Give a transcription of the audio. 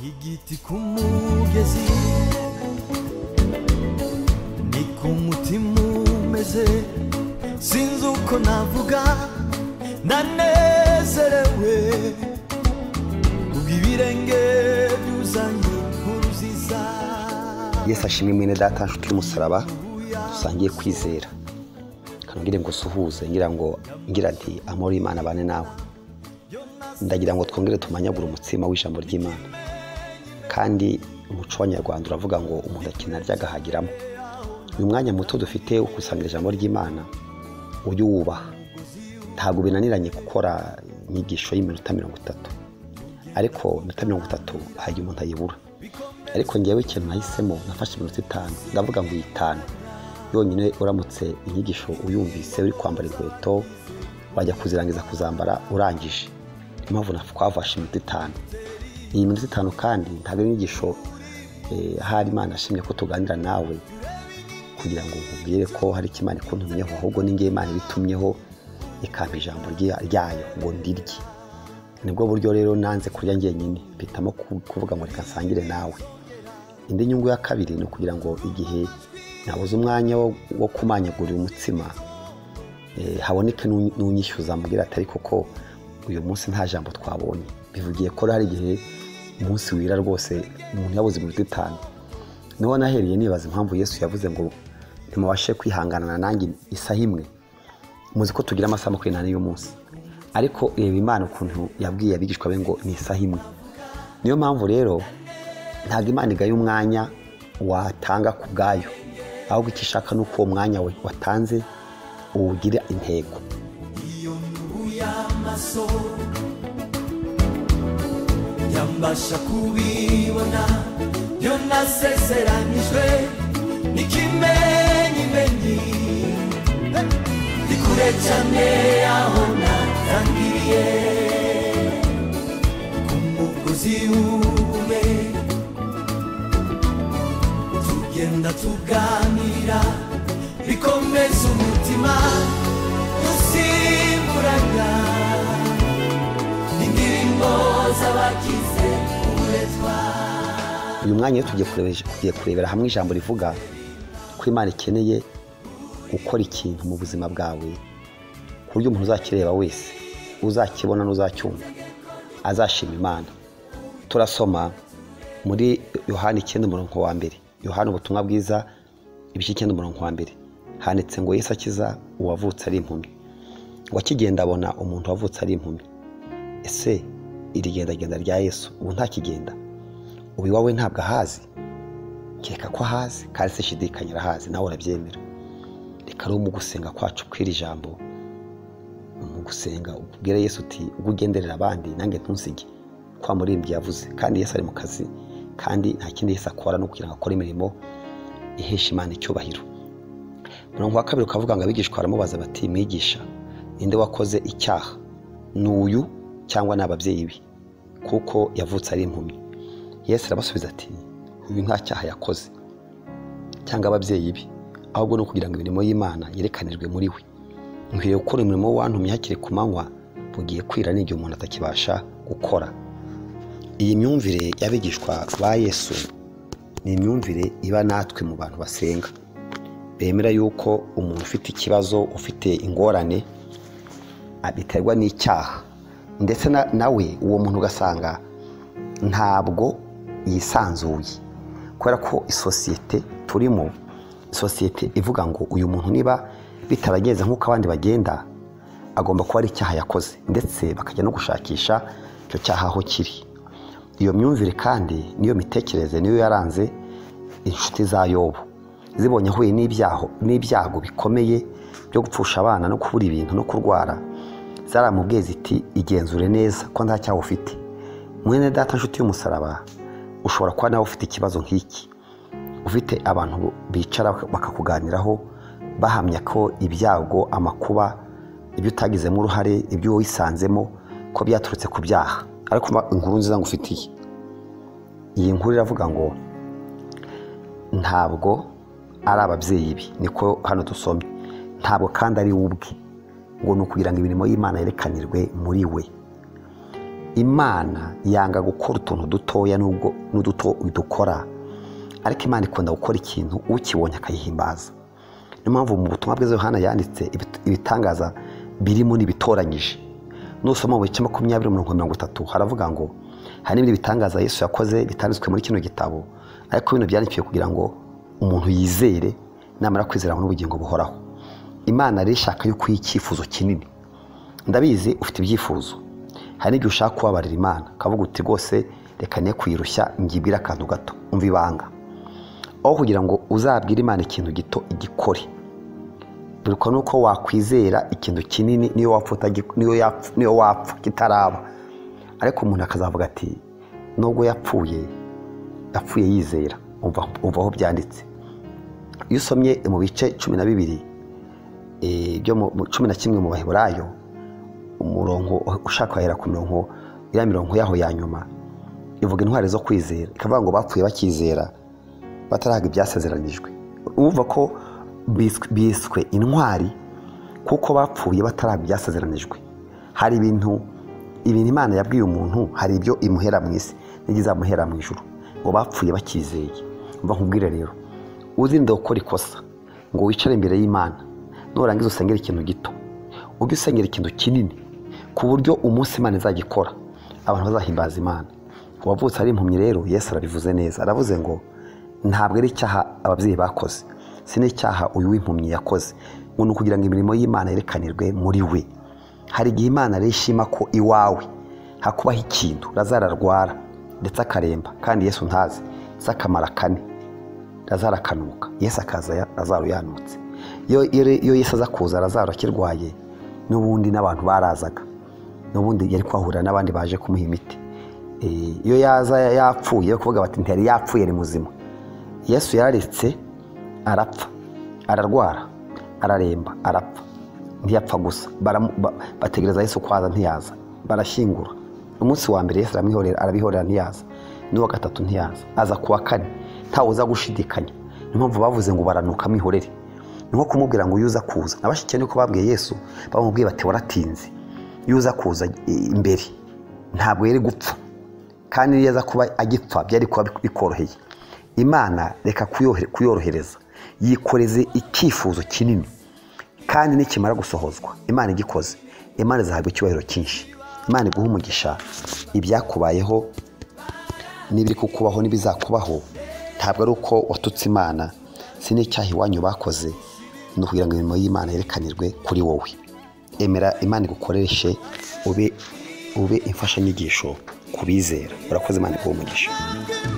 igiti ku mugezi ni ku mutima umeze sinzi uko navuga ndanezerewe ubw'ibirenge byuzanye inkuru ziza yesu ashimwe mwene data nshuti y'umusaraba dusangiye kwizera hano ngire ngo suhuze ngira ngo ngira nti amahoro y'imana abane nawe ndagira ngo twongere tumanyagure umutsima w'ijambo ry'imana kandi umuco w'abanyarwanda uravuga ngo umuntu akina arya agahagiramo ni umwanya muto dufite wo gusangira ijambo ry'imana ujye uwubaha ntabwo binaniranye gukora inyigisho y'iminota mirongo itatu ariko iminota mirongo itatu hari igihe umuntu ayibura ariko ngewe ikintu nahisemo nafashe iminota itanu ndavuga ngo itanu yonyine uramutse inyigisho uyumvise uri kwambara inkweto wajya kuzirangiza kuzambara urangije niyo mpamvu twafashe iminota itanu iyi minota itanu kandi ntabwo ari inyigisho eh, ahari imana ashimye ko tuganira nawe kugira ngo nkubwire ko hari icyo imana ikuntumyeho ahubwo ni ngewe imana ibitumyeho ikampa ijambo rya- ryayo ngo ndirye nibwo buryo rero nanze kurya njyenyine mpitamo ku- kuvuga ngo reka nsangire nawe indi nyungu ya kabiri ni ukugira ngo igihe nabuze umwanya wo, wo kumanyagurira umutsima eh, haboneke n'u- n'unyishyuza mbwira atari koko uyu munsi nta jambo twabonye bivugiye ko hari igihe umunsi wira rwose umuntu yabuze iminota itanu niho nahereye nibaza impamvu yesu yavuze ngo ntimubashe kwihanganana nanjye isaha imwe muzi ko tugira amasaha makumyabiri n'ane y'umunsi ariko reba imana ukuntu yabwiye abigishwa be ngo ni isaha imwe niyo mpamvu rero ntabwo imana igaye umwanya watanga ku bwayo ahubwo icyo ishaka ni uko uwo mwanya we watanze uwugira intego iyo nyungu y'amaso yambasha kubibona yo nasezeranijwe n'ikimenyimenyi ni kure cyane aho natangiriye ku mugozi umwe tugenda tuganira bikomeza umutima dusimburana indirimbo z'abagize uburetwa uyu mwanya rero tugiye kurebe- tugiye kurebera hamwe ijambo rivuga ko imana ikeneye gukora ikintu mu buzima bwawe ku buryo umuntu uzakireba wese uzakibona n'uzacyumva azashima imana turasoma muri yohani icyenda umurongo wa mbere yohani ubutumwa bwiza ibice icyenda umurongo wa mbere handitse ngo yesu akiza uwavutse ari impumyi ngo akigenda abona umuntu wavutse ari impumyi ese iri gendagenda rya yesu ubu ntakigenda ubu iwawe ntabwo ahazi keka ko ahazi kandi se shidikanya arahazi nawe urabyemera reka rero mu gusenga kwacu kw'iri jambo mu gusenga ubwire yesu uti ubwo ugenderera abandi nange ntusige kwa muririmbyi yavuze kandi yesu ari mu kazi kandi nta kindi yesu akora ni ukugira ngo akore imirimo ihesha imana icyubahiro murongo wa kabiri ukavuga ngo abigishwa baramubaza bati mwigisha ninde wakoze icyaha ni uyu cyangwa ni ababyeyi be kuko yavutse ari impumyi yesu arabasubiza ati uyu nta cyaha yakoze cyangwa ababyeyi be ahubwo ni ukugira ngo imirimo y'imana yerekanirwe muri we nkwiye gukora umurimo w'antumye hakiri ku manywa bugiye kwira n'igihe umuntu atakibasha gukora iyi myumvire y'abigishwa ba yesu ni imyumvire iba natwe mu bantu basenga bemera yuko umuntu ufite ikibazo ufite ingorane abiterwa n'icyaha ndetse na- nawe uwo muntu ugasanga ntabwo yisanzuye kubera ko isosiyete turimo isosiyete ivuga ngo uyu muntu niba bitarageze nk'uko abandi bagenda agomba kuba ari icyaha yakoze ndetse bakajya no gushakisha icyo cyaha aho kiri iyo myumvire kandi niyo mitekerereze niyo yaranze inshuti za yobu zibonye ahuye n'ibyaho n'ibyago bikomeye byo gupfusha abana no kubura ibintu no kurwara zaramubwiye ziti igenzure neza ko nta cyaha ufite mwene data nshuti y'umusaraba ushobora kuba nawe ufite ikibazo nk'iki ufite abantu bicara bakakuganiraho bahamya ko ibyago amakuba ibyo utagizemo uruhare ibyo wisanzemo ko byaturutse ku byaha ariko umva inkuru nziza ngufitiye iyi nkuru iravuga ngo ntabwo ari ababyeyi be niko hano dusomye ntabwo kandi ari we ubwe ngo ni ukugira ngo imirimo y'imana yerekanirwe muri we imana yanga gukora utuntu dutoya n'ubwo n'uduto dukora ariko imana ikunda gukora ikintu ukibonye akayihimbaza niyo mpamvu mu butumwa bwiza Yohana yanditse ibit- ibitangaza birimo n'ibitoranyije nusoma mu bice makumyabiri mirongo mirongo itatu haravuga ngo hari n'ibindi bitangaza yesu yakoze bitanditswe muri kino gitabo ariko bino byandikiwe kugira ngo umuntu yizere namara kwizera abone ubugingo buhoraho imana rero ishaka yuko uha icyifuzo kinini ndabizi ufite ibyifuzo hari n'igihe ushaka kubabarira imana ukavuga uti rwose reka ne kuyirushya ngibwire akantu gato umva ibanga aho kugira ngo uzabwire imana ikintu gito igikore biruka nuko wakwizera ikintu kinini niyo wapfa utagi- niyo yapfa- niyo wapfa kitaraba ariko umuntu akazavuga ati nubwo yapfuye yapfuye yizera umva- umva aho byanditse iyo usomye mu bice cumi na bibiri eh, byo mu- mu cumi na kimwe mu baheburayo umurongo ushaka wahera ku mirongo ya mirongo yaho ya nyuma ivuga intwari zo kwizera ikavuga ngo bapfuye bakizera bataraga ibyasezeranyijwe urumva ko biswe- biswe intwari kuko bapfuye bataraga ibyasezeranyijwe hari ibintu ibintu imana yabwiye umuntu hari ibyo imuhera mu isi n'ibyo izamuhera mu ijuru ngo bapfuye bakizeye mva nkubwire rero uzirinde gukora ikosa ngo wicare imbere y'imana nurangiza usengera ikintu gito ujye usengera ikintu kinini ku buryo umunsi imana izagikora abantu bazahimbaza imana uwavutse ari impumyi rero yesu arabivuze neza aravuze ngo ntabwo ari icyaha ababyeyi bakoze si n'icyaha uyu w'impumyi yakoze ngo ni ukugira ngo imirimo y'imana yerekanirwe muri we hari igihe imana rero ishima ko iwawe hakubaho ikintu lazaro arwara ndetse akaremba kandi yesu ntazi ndetse akamara kane lazaro akanuka yesu akaza ya- lazaro yanutse iyo iyo- iyo yesu aza kuza lazaro akirwaye n'ubundi n'abantu barazaga n'ubundi yari kuhahurira n'abandi baje kumuha imiti Eh, iyo yaza yapfuye yo kuvuga bati ntiyari yapfuye ari muzima yesu yararetse arapfa ararwara araremba arapfa ntiyapfa gusa Baramu- ba- bategereza yesu kwaza ntiyaza barashyingura umunsi wa mbere yesu aramwihorera arabihorera ntiyaza n'uwa gatatu ntiyaza aza ku wa kane ntawe uza gushidikanya niyo mpamvu bavuze ngo baranuka amwihorere ni nko kumubwira ngo uyu uza kuza na bashyikiye niko babwiye yesu bamubwiye bati waratinze iyo uza kuza eh, imbere ntabwo yari gupfa kandi iyo aza kuba agipfa byari kuba bikoroheye imana reka kuyohe- kuyorohereza yikoreze icyifuzo kinini kandi nikimara gusohozwa imana igikoze imana izahabwa icyubahiro cyinshi imana iguha umugisha ibyakubayeho n'ibiri kukubaho n'ibizakubaho ntabwo ari uko watutse imana si n'icyaha iwanyu bakoze ni ukugira ngo imirimo y'imana yerekanirwe kuri wowe emera imana igukoreshe ube ube imfashanyigisho ku bizera urakoze imana iguha umugisha Thank you.